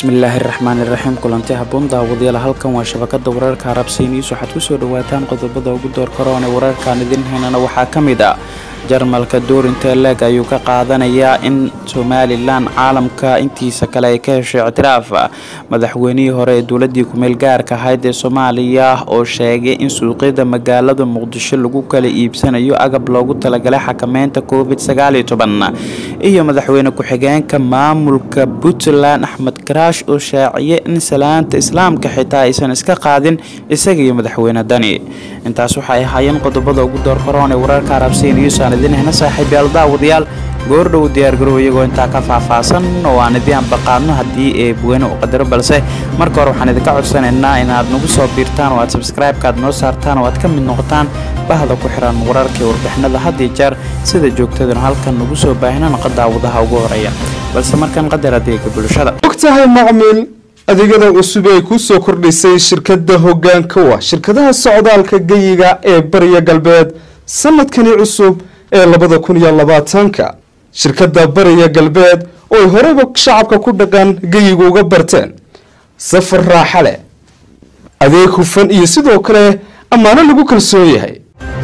bismillaahi raxmaani raxiim kulanti haboon daawadayaal halkan waa shabakada wararka arabsiin iis waxaad kusoo dhawaataan qodobada ugu door karoon ee wararkaan idin haynana waxaa ka mid ah jarmalka doorinta leeg ayuu ka qaadanayaa in somalilan caalamka intiisa kale ay ka heshay ictiraaf madaxweynihii hore ee dowladii kumeel gaarka ahayd ee soomaaliya oo sheegay in suuqyada magaalada muqdisho lagu kala iibsanayo agab loogu talagalay xakameynta covid iyo madaxweyne ku-xigeenka maamulka puntland axmed karaash oo shaaciyay in salaanta islaamka xitaa aysan iska qaadin isaga iyo madaxweyne dani intaas waxay ahaayeen qodobada ugu door karoon ee wararka arabsiin iyosaan idin hena saaxiibyaal daawadayaal goordhow diyaargarow iyagoo intaa ka faahfaahsan oo aan idii anbaqaadno haddii ee buweyne u qadaro balse marka hore waxaan idinka codsanaynaa inaad nagu soo biirtaan oo aad sabskraibeka aad noo saartaan oo aad ka mid noqotaan bahda ku xiran wararka iyo warbixinada had iyo jeer sida joogtaduna halkan nagu soo baahina naqa daawadaha ugu horeeya balse markan qadar adeega bulshada ogtahay macmiil adeegyada cusub ee ku soo kordhisay shirkadda hoggaanka wa shirkadaha socdaalka geyiga ee bariya galbeed sanadkani cusub ee labada kun iyo labaatanka shirkadda bariya galbeed oo ay horeyba shacabka ku dhaqan geyiga uga barteen safar raaxa leh adeeg hufan iyo sidoo kale ammaano lagu kalsoon yahay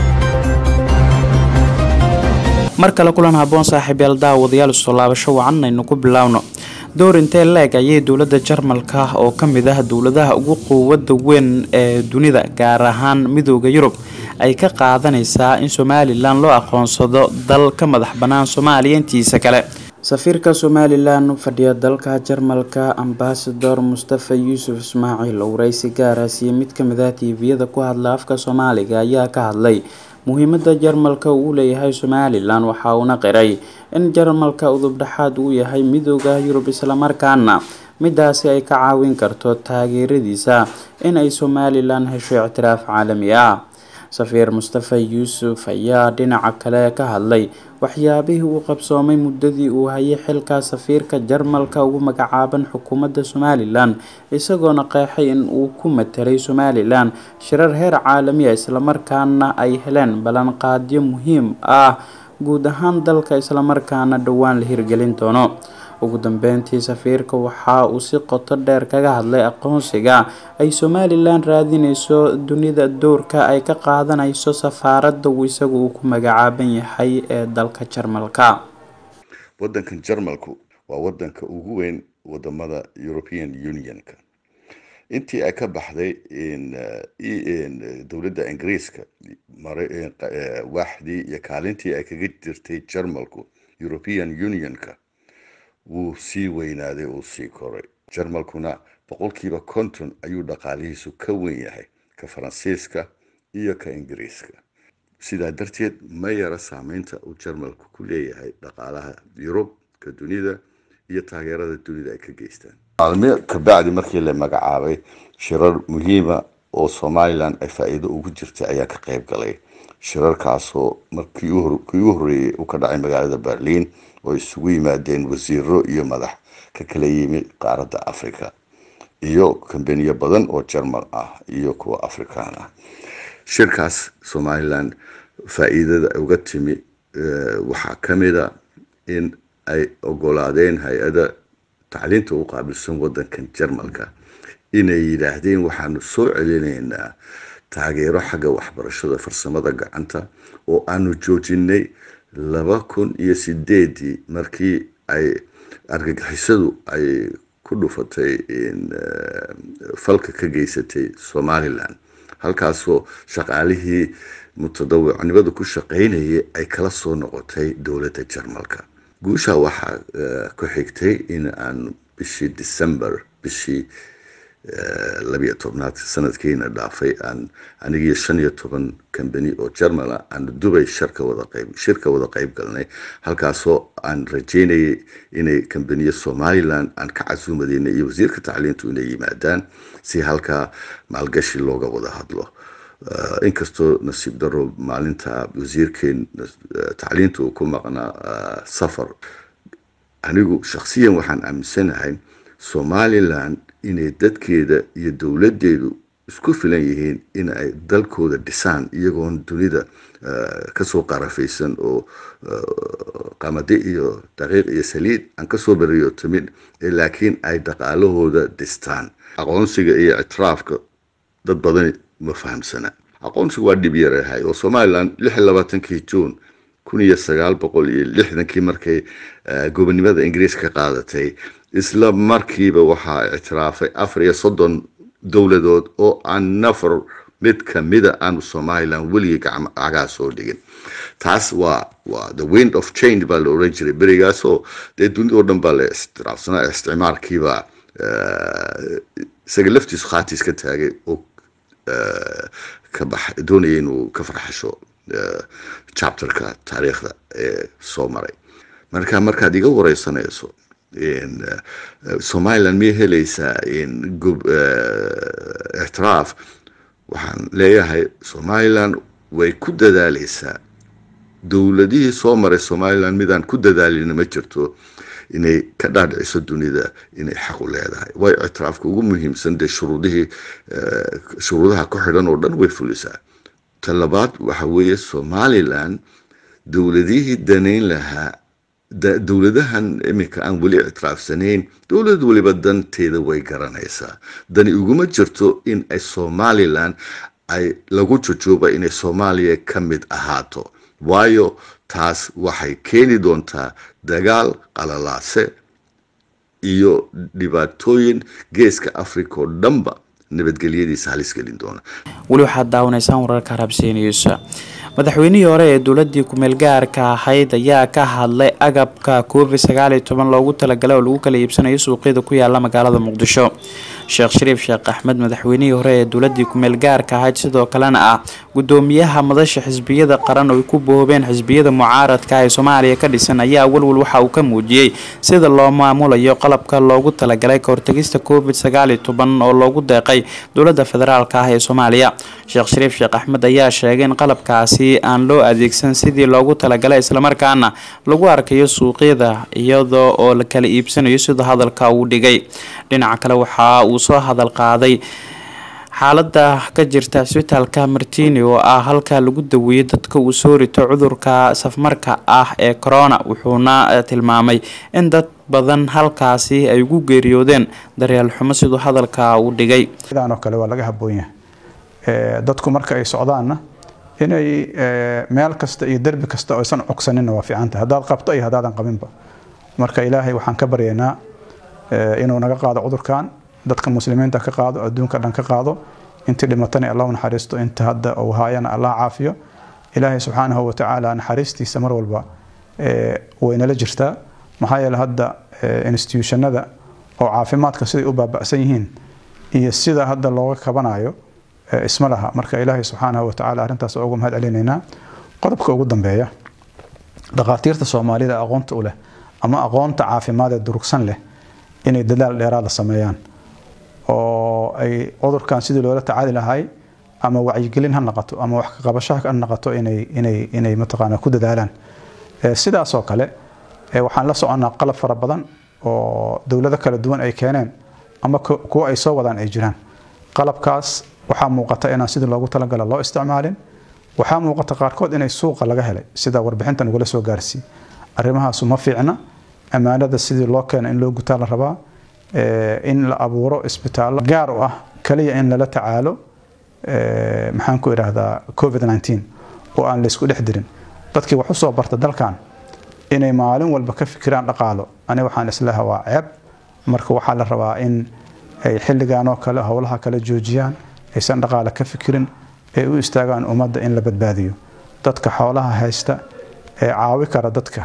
mar kale kulan haboon saaxiibyaal daawadayaal isoo laabasho wacan aynu ku bilaawno doorintee leeg ayay dowladda jarmalka oo ka mid ah dowladaha ugu quwada weyn ee dunida gaar ahaan midooda yurub ay ka qaadanaysaa in somalilan loo aqoonsado dal ka madax bannaan soomaaliya intiisa kale safiirka somalilan fadhiya dalka jarmalka ambasador mustafa yuusuf ismaaciil oo waraysi gaara siiyey mid kamid ah tiiviyada ku hadla afka soomaaliga ayaa ka hadlay muhiimada jarmalka uu leeyahay somalilan waxa uuna qiray in jarmalka udubdhexaad uu yahay midooda yurub islamarkaana midaasi ay ka caawin karto taageeradiisa in ay somalilan hesho ictiraaf caalami ah safiir mustafa yuusuf ayaa dhinaca kale ka hadlay waxyaabihii uu qabsoomay muddadii uu hayay xilka safiirka jarmalka ugu magacaaban xukuumadda somalilan isagoona qeexay in uu ku matelay somalilan shirar heer caalamiya islamarkaana ay heleen ballanqaadyo muhiim ah guud ahaan dalka islamarkaana dhowaan la hirgelin doono ugu dambeyntii safiirka waxa uu si qoto dheer kaga hadlay aqoonsiga ay somalilan raadineyso dunida dowrka ay ka qaadanayso safaaradda uu isagu uu ku magacaaban yahay ee dalka jarmalka wadankan jarmalku waa wadanka ugu weyn wadamada european unionka intii ay ka baxday dowladda ingiriiska waaxdii iyo kaalintii ay kaga jirtay jarmalku european unionka wuu sii weynaaday uu sii koray jarmalkuna boqolkiiba konton ayuu dhaqaalihiisu ka weyn yahay ka faransiiska iyo ka ingiriiska sidaa darteed ma yara saameynta uu jarmalku ku leeyahay dhaqaalaha yurub ka dunida iyo taageerada dunida ay ka geystaan maalmo kabacdi markii la magacaabay shirar muhiima oo somalilan ay faa-iido ugu jirtay ayaa ka qayb galay shirarkaasoo markii u horreeyey uu ka dhacay magaalada berliin oo isugu yimaadeen wasiiro iyo madax ka kala yimi qaaradda africa iyo kambaniyo badan oo jermal ah iyo kuwa afrikaan ah shirkaas somalilan faa-iidada uga timi waxaa ka mida in ay ogolaadeen hay-ada tacliinta u qaabilsan wadankan jermalka inay yidhaahdeen waxaanu soo celinaynaa taageero xagga waxbarashada farsamada gacanta oo aanu joojinay laba kun iyo sideedii markii ay argagixisadu ay ku dhufatay falka ka geysatay somalilan halkaasoo shaqaalihii mutadawicnimada ku shaqaynayay ay kala soo noqotay dowladda jarmalka guusha waxaa ku xigtay in aan bishii december bishii labiyo tobnaad sanadkiina dhaafay aan anigiyo shan iyo toban kambani oo jermala aan dubay sharka wada qayb shirka wada qayb galnay halkaasoo aan rajeynayay inay kambaniya somalilan aan ka casuumadeyna iyo wasiirka tacliintu inay yimaadaan si halkaa maalgashi looga wada hadlo inkastoo nasiib daro maalinta wasiirkeen tacliinta uu ku maqnaa safar anigu shakhsiyan waxaan aaminsanahay somalilan inay dadkeeda iyo dowladeedu isku filan yihiin in ay dalkooda dhisaan iyagoon dunida kasoo qarafaysan oo qamadi iyo daqiiq iyo saliid aan kasoo beriyo timid laakiin ay dhaqaalahooda dhistaan aqoonsiga iyo ictiraafka dad badan ma fahamsana aqoonsigu waa dhib yarahay oo somalilan lix iyo labaatankii juun kun iyo sagaal boqol iyo lixdankii markay gobonimada ingiriiska qaadatay isla markiiba waxaa ictiraafay afar iyo soddon dowladood oo aan nafar mid kamida aanu somalilan weligii cagaa soo dhigin taas waa waa the wind of change baa la oran jiray berigaasoo dee dunida oo dhan baa la istiraafsanaa isticmaalkiibaa isaga laftiisu khaatiis ka taagay oo ka bax doonaya inuu ka farxasho chapterka taariikhda ee soo maray marka markaad iga wareysanayso somalilan miyay helaysaa ictiraaf waxaan leeyahay somalilan way ku dadaaleysaa dowladihii soo maray somalilan midaan ku dadaalina ma jirto inay ka dhaadhiciso dunida inay xaq u leedahay way ictiraafka ugu muhiimsan dee shuruudihii shuruudaha ku xidhan oo dhan way fulisaa ta labaad waxa weeye somalilan dowladihii danayn lahaa dowladahan iminka aan weli ictiraafsanayn dowlad weliba danteeda way garanaysaa dani uguma jirto in ay somalilan ay lagu jojooba inay soomaaliya ka mid ahaato waayo taas waxay keeni doontaa dagaal qalalaase iyo dhibaatooyin geeska africa oo dhanba nabadgelyadiisa halis gelin doona weli waxaad daawanaysaan wararka rabsiiniyuusa madaxweynihii hore ee dowladii kumeel gaarka ahayd ayaa ka hadlay agabka covid sagaal iyo toban loogu talagalay oo lagu kala iibsanayo suuqyada ku yaala magaalada muqdisho sheekh shariif sheekh axmed madaxweynihii hore ee dowladii kumeel gaarka ahayd sidoo kalena ah gudoomiyaha madasha xisbiyada qaran oo ay ku boobeen xisbiyada mucaaradka ee soomaaliya ka dhisan ayaa walwal waxa uu ka muujiyey sida loo maamulayo qalabka loogu talagalay kahortagista covid sagaal iyo toban oo loogu deeqay dowlada federaalk ah ee soomaaliya sheekh shariif sheekh axmed ayaa sheegay in qalabkaasi aan loo adeegsan sidii loogu talagalay islamarkaana lagu arkayo suuqyada iyadoo oo la kala iibsanayo sida hadalka uu dhigay dhinaca kale waxa uu soo hadal qaaday xaalada ka jirta cisbitaalka martini oo ah halka lagu daweeyo dadka uu soo rito cudurka safmarka ah ee corona wuxuuna tilmaamay in dad badan halkaasi ay ugu geeriyoodeen daryeel xumo siduu hadalka uu dhigay oo kale waa laga haboon yahay dadku marka ay socdaanna inay meel kasta iyo derbi kasta oo aysan cogsaninna waa fiicanta haddaad qabto iyo haddaadan qabinba marka ilaahay waxaan ka baryaynaa inuu naga qaado cudurkan dadka muslimiinta ka qaado adduunka dhan ka qaado intii dhimatana allah naxariisto inta hadda uu haayana allah caafiyo ilaahay subxaanahu watacaala naxariistiisa mar walba waynala jirtaa maxaa yeele hadda institutionada oo caafimaadka siday u baaba'san yihiin iyo sida hadda looga kabanayo isma laha marka ilaahay subxaanahu watacaala arrintaas uga mahad celinaynaa qodobka ugu dambeeya dhakhaatiirta soomaalida aqoonta u leh ama aqoonta caafimaad ee durugsan leh inay dadaal dheeraada sameeyaan oo ay cudurkan sidii loola tacaali lahay ama wacyigelin ha noqoto ama wax ka qabashaha ha noqoto inay inay inay mataqaana ku dadaalaan sidaasoo kale waxaan la soconnaa qalab fara badan oo dowlado kala duwan ay keeneen ama kuwa ay soo wadaan ay jiraan qalabkaas waxaa muuqata inaan sidii loogu talagala loo isticmaalin waxaa muuqata qaarkood inay suuqa laga helay sida warbixintan ugala soo gaarsiiy arrimahaasu ma fiicna ammaanada sidii loo keena in loo gutaa la rabaa in la abuuro isbitaallo gaar u ah kaliya in lala tacaalo maxaan ku idhaahdaa covid nteen oo aan laysku dhex dirin dadkii wax usoo barta dalkan inay maalin walba ka fikiraan dhaqaalo ani waxaan islaha waa ceeb marka waxaa la rabaa in ay xilligan oo kale howlaha kale joojiyaan aysan dhaqaale ka fikirin ay u istaagaan ummadda in la badbaadiyo dadka xoolaha haysta ee caawi kara dadka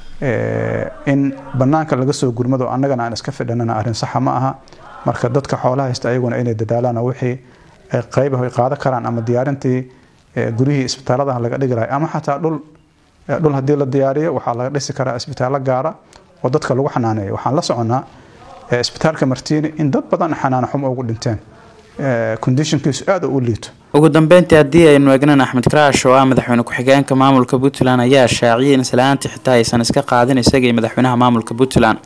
in banaanka laga soo gurmado annagana aan iska fidhanana arrin saxa ma aha marka dadka xoolaha haysta ayaguna inay dadaalaan oo wixii qayb ay qaadan karaan ama diyaarintii guryihii isbitaalladaha laga dhigi lahay ama xataa dhul dhul haddii la diyaariyo waxaa laga dhisi karaa isbitaallo gaara oo dadka lagu xanaaneeyo waxaan la soconnaa isbitaalka martiini in dad badan xanaano xumo ugu dhinteen conditionkiisu aada u liito ugu dambeyntii haddii aynu eegnan axmed karaash oo ah madaxweyne ku-xigeenka maamulka puntland ayaa shaaciyay in islaantii xitaa aysan iska qaadin isaga iyo madaxweynaha maamulka puntland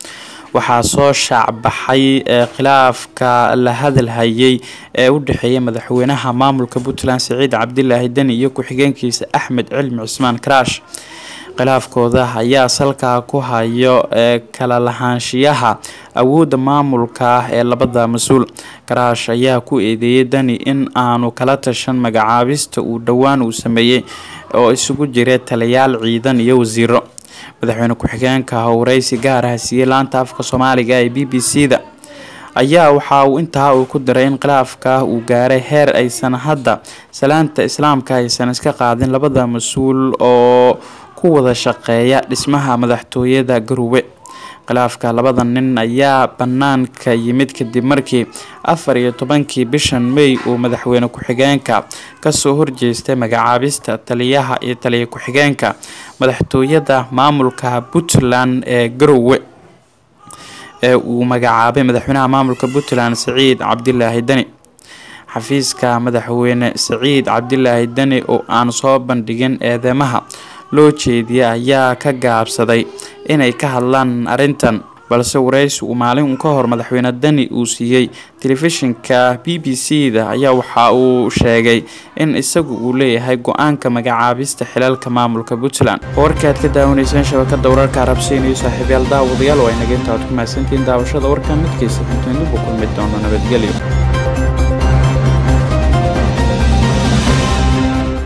waxaa soo shaacbaxay khilaafka la hadalhayay ee u dhexeeya madaxweynaha maamulka puntland siciid cabdilaahi deni iyo ku-xigeenkiisa axmed cilmi cusmaan karaash khilaafkooda ayaa salkaa ku hayo ee kala lahaanshiyaha awoodda maamulka ee labada mas-uul karaash ayaa ku eedeeyay dani in aanu kala tashan magacaabista uu dhowaan uu sameeyey oo isugu jira taliyaal ciidan iyo wasiiro madaxweyne ku-xigeenka howreysi gaar ah siiyey laanta afka soomaaliga ee b b c da ayaa waxa uu intaa uu ku diray in khilaafka uu gaaray heer aysan hadda salaanta islaamka aysan iska qaadin labada mas-uul oo ku wada shaqeeya dhismaha madaxtooyada garowe khilaafka labada nin ayaa banaanka yimid kadib markii afar iyo tobankii bishan may uu madaxweyne ku-xigeenka kasoo horjeestay magacaabista taliyaha iyo taliya ku-xigeenka madaxtooyada maamulka puntland ee garowe ee uu magacaabay madaxweynaha maamulka puntland siciid cabdilaahi deni xafiiska madaxweyne siciid cabdilaahi deni oo aan soo bandhigin eedeymaha loo jeediyay ayaa ka gaabsaday inay ka hadlaan arrintan balse wareysi uu maalin ka hor madaxweyne deni uu siiyey telefishinka b b c da ayaa waxa uu sheegay in isagu uu leeyahay go-aanka magacaabista xilalka maamulka puntland warkaad ka daawanayseen shabakada wararka arabsiin iyo saaxiibyaal daawadayaal waa inaga inta aad ku mahadsantihiin daawashada warka midkiisa xuntoyn dib u kulmi doono nabadgelyo